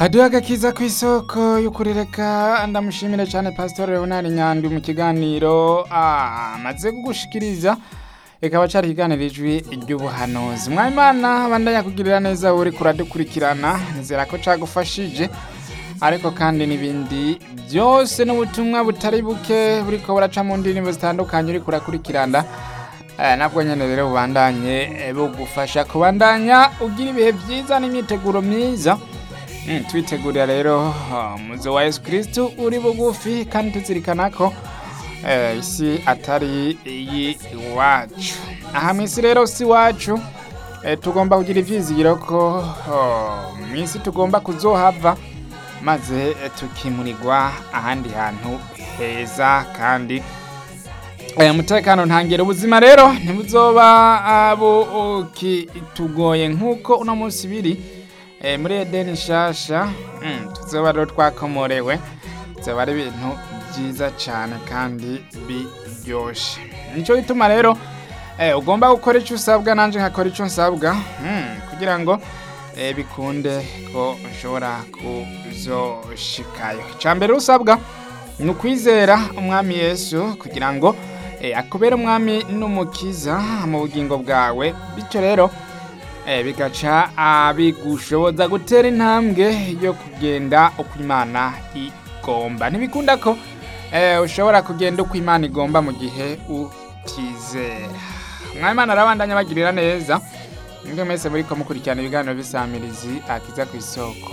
haduha agakiza ku isoko y'ukurireka ndamushimire cyane pastor leonard nyandwi mu kiganiro amaze kugushikiriza ikaba cyari ikiganiro ijwi ry'ubuhanuzi mwayimana bandanya kugirira neza uri kuradukurikirana nizera ko cagufashije ariko kandi n'ibindi byose n'ubutumwa butari buke buriko buraca mu ndirimbo zitandukanye uri kurakurikirana Eh, nabwo nyene rero bubandanye eh, bugufasha kubandanya ugira ibihe byiza n'imyiteguro myiza Mm, twitegurira rero uh, muzo wa Yesu Kristo uri bugufi kandi tuzirikana ko eh, isi atari iyi iwacu aha mwisi rero si wacu eh, tugomba kugira ivyizigiro ko oh, mwisi tugomba kuzohava maze eh, tukimurirwa ahandi hantu heza kandi aya mutekano ntangere ubuzima rero ntibuzoba ah, bukitugoye nk'uko uno munsi biri eh, muri edeni nshasha mm, tuzoba rero twakomorewe zoba ari ibintu byiza cyane kandi biryoshe nicyo gituma rero eh, ugomba gukora icyo usabwa nanjye nkakora icyo nsabwa mm, kugira ngo eh, bikunde ko ushobora kuzoshikayo icya mbere usabwa ni ukwizera umwami yesu kugira ngo eh, akubere umwami n'umukiza mu bugingo bwawe bityo rero eh, bigaca ah, bigushoboza gutera intambwe yo kugenda uko imana igomba ntibikunda ko eh, ushobora kugenda uko imana igomba mu gihe utizera mwamana arabandanya bagirira neza nibwo mwese muri ko mukurikirana ibiganiro bisamirizi akiza ku isoko